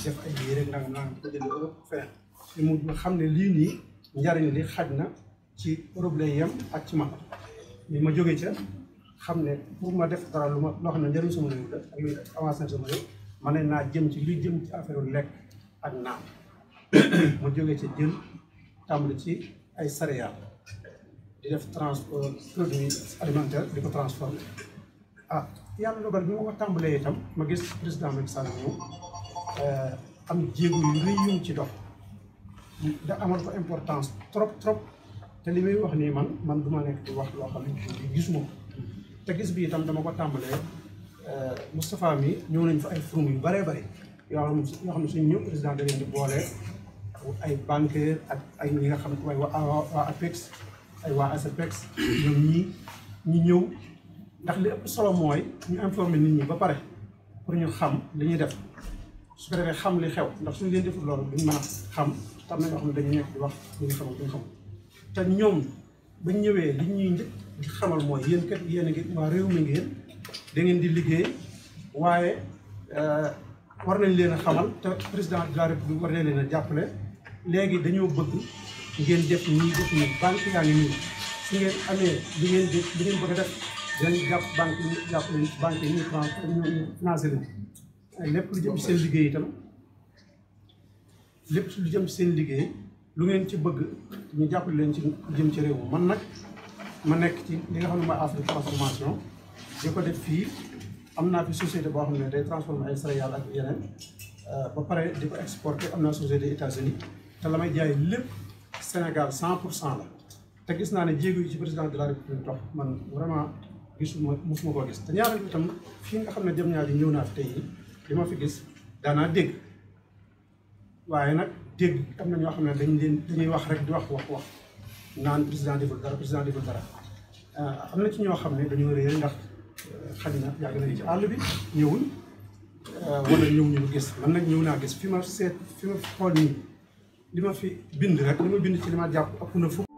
def ay yére rek nag naan ko jënd Europe feneen li mu nga xam ne lii nii njariñ li xaj na ci Europe lay yem ak ci man li ma jógee ca xam ne pour ma def dara lu ma loo xam ne njëriñ sama réew la ak luy avancé na sama réew ma ne naa jëm ci luy jëm ci affaire lekk ak naan ma jógee ca jël tàmbali ci ay céréales di def transport produits alimentaires di ko transformé ah yàlla dogal bi ma ko tàmbalee itam ma gis président Macky Sall ñëw am jéego yu rëy yu ci dox da amal ko importance trop trop te li muy wax nii man man du ma nekk di wax loo xam ne gisuma ko te gis bi itam dama ko tàmbalee Moustapha mi ñëw nañ fa ay forum yu bëree bëri yoo xam yoo xam ne suñu ñëw président da leen di boole ay banquier ak ay ñi nga xam ne waaye waa waa APEX ay waa ASEPEX ñoom ñii ñi ñëw ndax li ëpp solo mooy ñu informer nit ñi ba pare pour ñu xam li ñuy def su ko defee xam li xew ndax suñu leen deful loolu duñ mën a xam tam na ñoo xam ne dañu nekk di wax li ñu xamul duñ xam te ñoom bañ ñëwee li ñuy njëkk di xamal mooy yéen kat yéen a ngi waa réew mi ngeen da ngeen di liggéey waaye war nañ leen a xamal te président de la république war nañ leen a jàppale léegi dañoo bëgg ngeen def nii def nii banque yaa ngi nii su ngeen amee li ngeen di li ngeen bëgg a def dinañ jàpp banque yi jàpp leen banque yi ñu ñu financé leen lépp lu jëm seen liggéey itam lépp lu jëm seen liggéey lu ngeen ci bëgg ñu jàppale leen ci lu jëm ci réew mi man nag ma nekk ci li nga xam ne mooy Afrique transformation di ko def fii am naa fi société boo xam ne day transformer ay céréales ak yeneen ba pare di ko exporter am naa société États-Unis te la may jaay lépp Sénégal cent pour cent la te gis naa ne jéego yi ci président de la République dox man vraiment gisuma mosuma koo gis te ñaareel bi itam fii nga xam ne jëm ñaar yi ñëw naa fi tey li ma fi gis daanaa dégg waaye nag dégg am na ñoo xam ne dañ leen dañuy wax rek di wax wax wax naan président deful dara président deful dara am na ci ñoo xam ne dañoo réer ndax xaj na yàgg nañu ci àll bi ñëwuñ wala ñëw ñu gis man nag ñëw naa gis fi ma seet fi ma xool nii li ma fi bind rek li ma bind ci li ma jàpp ëpp na fukk